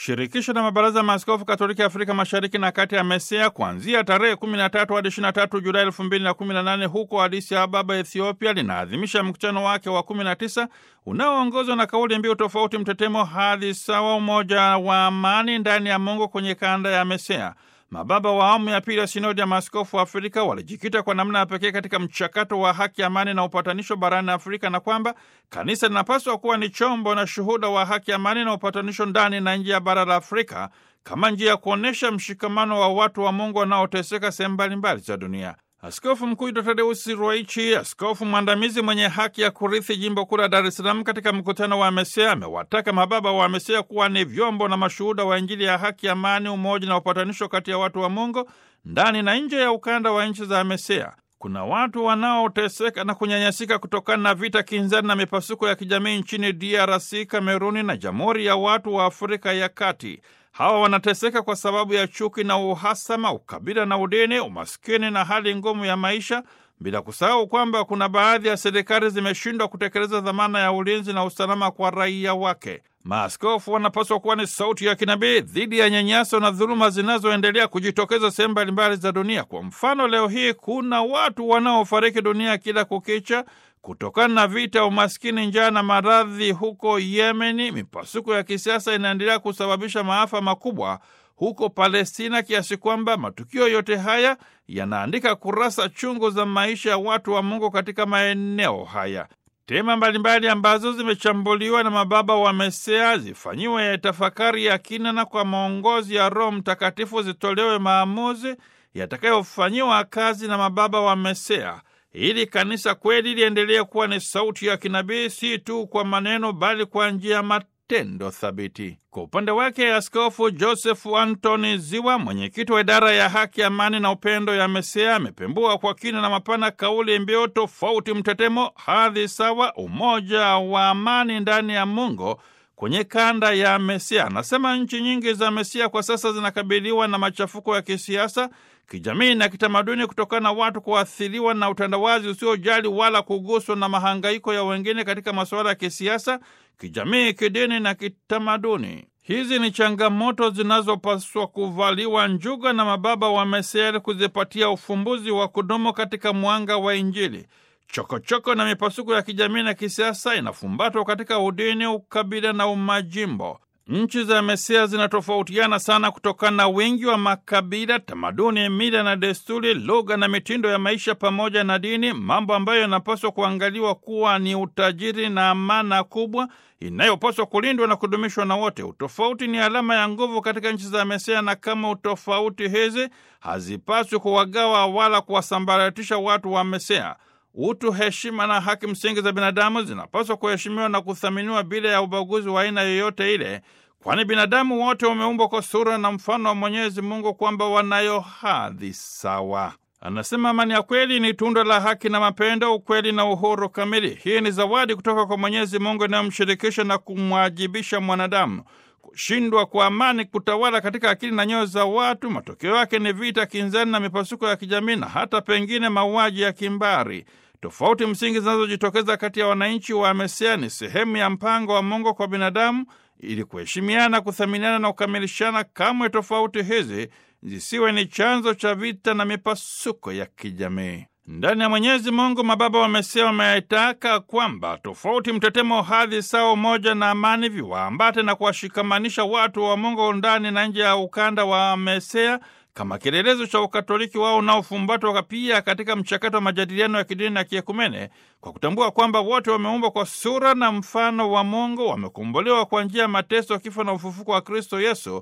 Shirikisho la mabaraza ya maaskofu Katoliki Afrika Mashariki na Kati ya MESEA kuanzia tarehe 13 hadi 23 Julai 2018 huko Addis Ababa, Ethiopia, linaadhimisha mkutano wake wa 19 unaoongozwa na kauli mbiu tofauti, mtetemo hadhi sawa, umoja wa amani ndani ya Mungu kwenye kanda ya MESEA. Mababa wa awamu ya pili ya sinodi ya maaskofu wa Afrika walijikita kwa namna ya pekee katika mchakato wa haki, amani na upatanisho barani Afrika, na kwamba kanisa linapaswa kuwa ni chombo na shuhuda wa haki, amani na upatanisho ndani na nje ya bara la Afrika kama njia ya kuonyesha mshikamano wa watu wa Mungu wanaoteseka sehemu mbalimbali za dunia. Askofu Mkuu Dr. Tadeusi Ruwaichi, askofu mwandamizi mwenye haki ya kurithi jimbo kuu la Dar es Salaam, katika mkutano wa MESEA amewataka mababa wa MESEA kuwa ni vyombo na mashuhuda wa Injili ya haki, amani, umoja na upatanisho kati ya watu wa Mungu ndani na nje ya ukanda wa nchi za MESEA. Kuna watu wanaoteseka na kunyanyasika kutokana na vita kinzani na mipasuko ya kijamii nchini DRC, Kameruni na Jamhuri ya Watu wa Afrika ya Kati. Hawa wanateseka kwa sababu ya chuki na uhasama, ukabila na udini, umaskini na hali ngumu ya maisha, bila kusahau kwamba kuna baadhi ya serikali zimeshindwa kutekeleza dhamana ya ulinzi na usalama kwa raia wake. Maaskofu wanapaswa kuwa ni sauti ya kinabii dhidi ya nyanyaso na dhuluma zinazoendelea kujitokeza sehemu mbalimbali za dunia. Kwa mfano, leo hii kuna watu wanaofariki dunia kila kukicha kutokana na vita, umaskini, njaa na maradhi huko Yemeni. Mipasuko ya kisiasa inaendelea kusababisha maafa makubwa huko Palestina, kiasi kwamba matukio yote haya yanaandika kurasa chungu za maisha ya watu wa Mungu katika maeneo haya. Tema mbalimbali ambazo zimechambuliwa na mababa wa MESEA zifanyiwe ya tafakari ya kina na kwa maongozi ya Roho Mtakatifu zitolewe maamuzi yatakayofanyiwa kazi na mababa wa MESEA ili kanisa kweli liendelee kuwa ni sauti ya kinabii, si tu kwa maneno, bali kwa njia ya matendo thabiti. Kwa upande wake, Askofu Joseph Antony Ziwa, mwenyekiti wa idara ya haki, amani na upendo ya MESEA, amepembua kwa kina na mapana kauli mbiu tofauti, mtetemo, hadhi sawa, umoja wa amani ndani ya Mungu kwenye kanda ya MESEA. Anasema nchi nyingi za MESEA kwa sasa zinakabiliwa na machafuko ya kisiasa, kijamii na kitamaduni kutokana na watu kuathiriwa na utandawazi usiojali wala kuguswa na mahangaiko ya wengine katika masuala ya kisiasa, kijamii, kidini na kitamaduni. Hizi ni changamoto zinazopaswa kuvaliwa njuga na mababa wa MESEA kuzipatia ufumbuzi wa kudumu katika mwanga wa Injili. Chokochoko choko na mipasuko ya kijamii na kisiasa inafumbatwa katika udini, ukabila na umajimbo. Nchi za MESEA zinatofautiana sana kutokana na wingi wa makabila, tamaduni, mila na desturi, lugha na mitindo ya maisha pamoja na dini, mambo ambayo yanapaswa kuangaliwa kuwa ni utajiri na amana kubwa inayopaswa kulindwa na kudumishwa na wote. Utofauti ni alama ya nguvu katika nchi za MESEA, na kama utofauti hizi hazipaswi kuwagawa wala kuwasambaratisha watu wa MESEA. Utu, heshima na haki msingi za binadamu zinapaswa kuheshimiwa na kuthaminiwa bila ya ubaguzi wa aina yoyote ile, kwani binadamu wote wameumbwa kwa sura na mfano wa Mwenyezi Mungu, kwamba wanayo hadhi sawa. Anasema amani ya kweli ni tunda la haki na mapendo, ukweli na uhuru kamili. Hii ni zawadi kutoka kwa Mwenyezi Mungu inayomshirikisha na kumwajibisha mwanadamu. Kushindwa kwa amani kutawala katika akili na nyoyo za watu, matokeo yake ni vita, kinzani na mipasuko ya kijamii na hata pengine mauaji ya kimbari. Tofauti msingi zinazojitokeza kati ya wananchi wa MESEA ni sehemu ya mpango wa Mungu kwa binadamu ili kuheshimiana, kuthaminiana na kukamilishana. Kamwe tofauti hizi zisiwe ni chanzo cha vita na mipasuko ya kijamii. Ndani ya Mwenyezi Mungu, mababa wa MESEA wametaka kwamba tofauti, mtetemo, hadhi sawa, umoja na amani viwaambate na kuwashikamanisha watu wa Mungu ndani na nje ya ukanda wa MESEA kama kielelezo cha ukatoliki wao unaofumbatwa pia katika mchakato wa majadiliano ya kidini na kiekumene, kwa kutambua kwamba wote wameumbwa kwa sura na mfano wa Mungu, wamekombolewa kwa njia ya mateso, kifo na ufufuko wa Kristo Yesu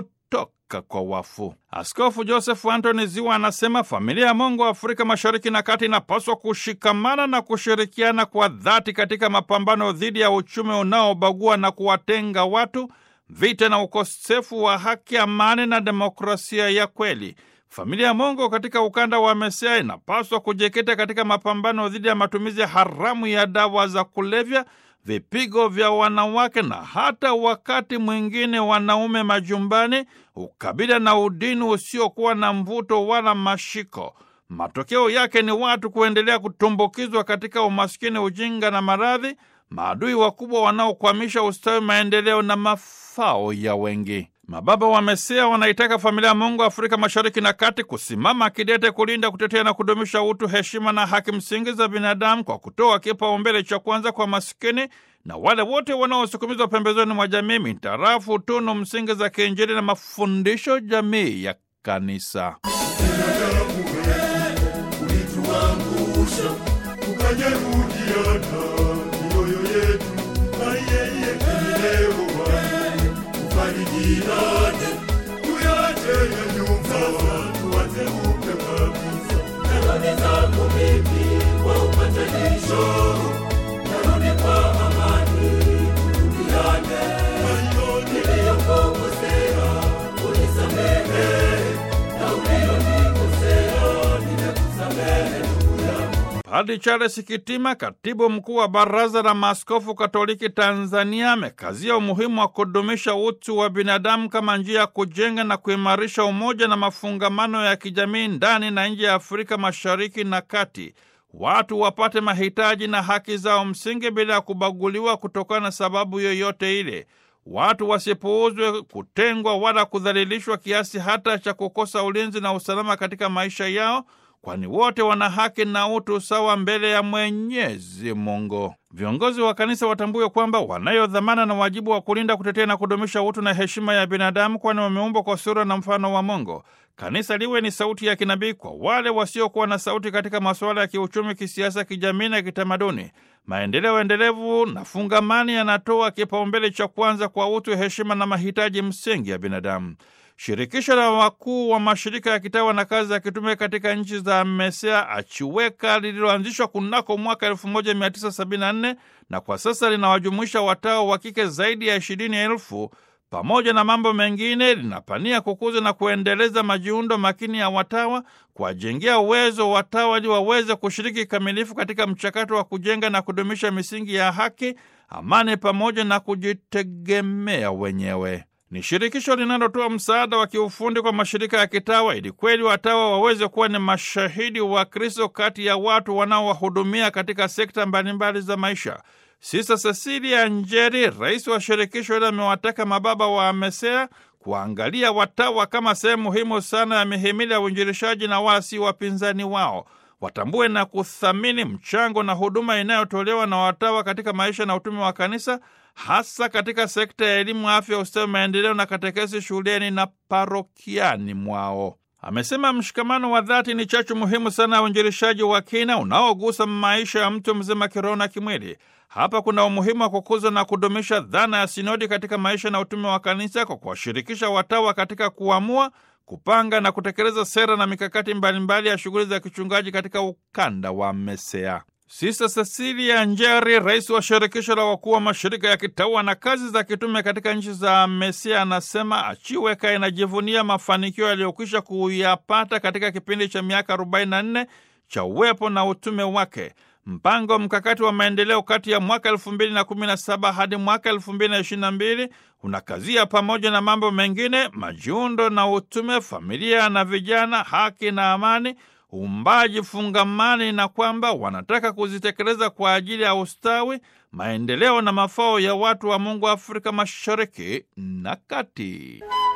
kutoka kwa wafu. Askofu Joseph Antony Ziwa anasema familia ya Mungu wa Afrika Mashariki na Kati inapaswa kushikamana na kushirikiana kwa dhati katika mapambano dhidi ya uchumi unaobagua na kuwatenga watu vita na ukosefu wa haki, amani na demokrasia ya kweli. Familia ya Mungu katika ukanda wa MESEA inapaswa kujikita katika mapambano dhidi ya matumizi haramu ya dawa za kulevya, vipigo vya wanawake na hata wakati mwingine wanaume majumbani, ukabila na udini usiokuwa na mvuto wala mashiko. Matokeo yake ni watu kuendelea kutumbukizwa katika umaskini, ujinga na maradhi maadui wakubwa wanaokwamisha ustawi, maendeleo na mafao ya wengi. Mababa wa Mesia wanaitaka familia ya Mungu Afrika Mashariki na Kati kusimama kidete kulinda, kutetea na kudumisha utu, heshima na haki msingi za binadamu kwa kutoa kipaumbele cha kwanza kwa masikini na wale wote wanaosukumizwa pembezoni mwa jamii mitarafu tunu msingi za kiinjili na mafundisho jamii ya Kanisa. ulituangusha tukajeruhiana mioyo yetu na yeye kileo wake tufarijiane tuyache ya nyumba tuanze upya kabisa narudi zangu mimi kwa upatanisho narudi kwa amani turudiane niliyokukosea unisamehe na uliyonikosea nimekusamehe ndugu yangu Padri Charles Kitima, katibu mkuu wa Baraza la Maaskofu Katoliki Tanzania, amekazia umuhimu wa kudumisha utu wa binadamu kama njia ya kujenga na kuimarisha umoja na mafungamano ya kijamii ndani na nje ya Afrika Mashariki na Kati. Watu wapate mahitaji na haki zao msingi bila ya kubaguliwa kutokana na sababu yoyote ile. Watu wasipuuzwe, kutengwa wala kudhalilishwa kiasi hata cha kukosa ulinzi na usalama katika maisha yao kwani wote wana haki na utu sawa mbele ya Mwenyezi Mungu. Viongozi wa kanisa watambue kwamba wanayo dhamana na wajibu wa kulinda, kutetea na kudumisha utu na heshima ya binadamu, kwani wameumbwa kwa sura na mfano wa Mungu. Kanisa liwe ni sauti ya kinabii kwa wale wasiokuwa na sauti katika masuala ya kiuchumi, kisiasa, kijamii na kitamaduni. Maendeleo endelevu na fungamani yanatoa kipaumbele cha kwanza kwa utu, heshima na mahitaji msingi ya binadamu. Shirikisho la wakuu wa mashirika ya kitawa na kazi za kitume katika nchi za Mesea Achiweka lililoanzishwa kunako mwaka 1974 na kwa sasa linawajumuisha watawa wa kike zaidi ya ishirini elfu pamoja na mambo mengine, linapania kukuza na kuendeleza majiundo makini ya watawa, kuwajengea uwezo watawa ili waweze kushiriki kikamilifu katika mchakato wa kujenga na kudumisha misingi ya haki, amani pamoja na kujitegemea wenyewe. Ni shirikisho linalotoa msaada wa kiufundi kwa mashirika ya kitawa ili kweli watawa waweze kuwa ni mashahidi wa Kristo kati ya watu wanaowahudumia katika sekta mbalimbali za maisha. Sista Cecilia Njeri, rais wa shirikisho hilo, amewataka mababa wa Mesea kuangalia watawa kama sehemu muhimu sana ya mihimili ya uinjilishaji na wala si wapinzani wao. Watambue na kuthamini mchango na huduma inayotolewa na watawa katika maisha na utume wa kanisa, hasa katika sekta ya elimu, afya, ustawi, maendeleo na katekesi shuleni na parokiani mwao. Amesema mshikamano wa dhati ni chachu muhimu sana ya uinjilishaji wa kina unaogusa maisha ya mtu mzima kiroho na kimwili. Hapa kuna umuhimu wa kukuza na kudumisha dhana ya sinodi katika maisha na utume wa kanisa kwa kuwashirikisha watawa katika kuamua kupanga na kutekeleza sera na mikakati mbalimbali ya shughuli za kichungaji katika ukanda wa Mesea. Sista Cecilia Njeri, rais wa shirikisho la wakuu wa mashirika ya kitawa na kazi za kitume katika nchi za Mesia, anasema Achiweka inajivunia mafanikio yaliyokwisha kuyapata katika kipindi cha miaka 44 cha uwepo na utume wake. Mpango mkakati wa maendeleo kati ya mwaka 2017 hadi mwaka 2022 unakazia pamoja na mambo mengine majiundo na utume, familia na vijana, haki na amani, uumbaji fungamani, na kwamba wanataka kuzitekeleza kwa ajili ya ustawi, maendeleo na mafao ya watu wa Mungu Afrika Mashariki na Kati.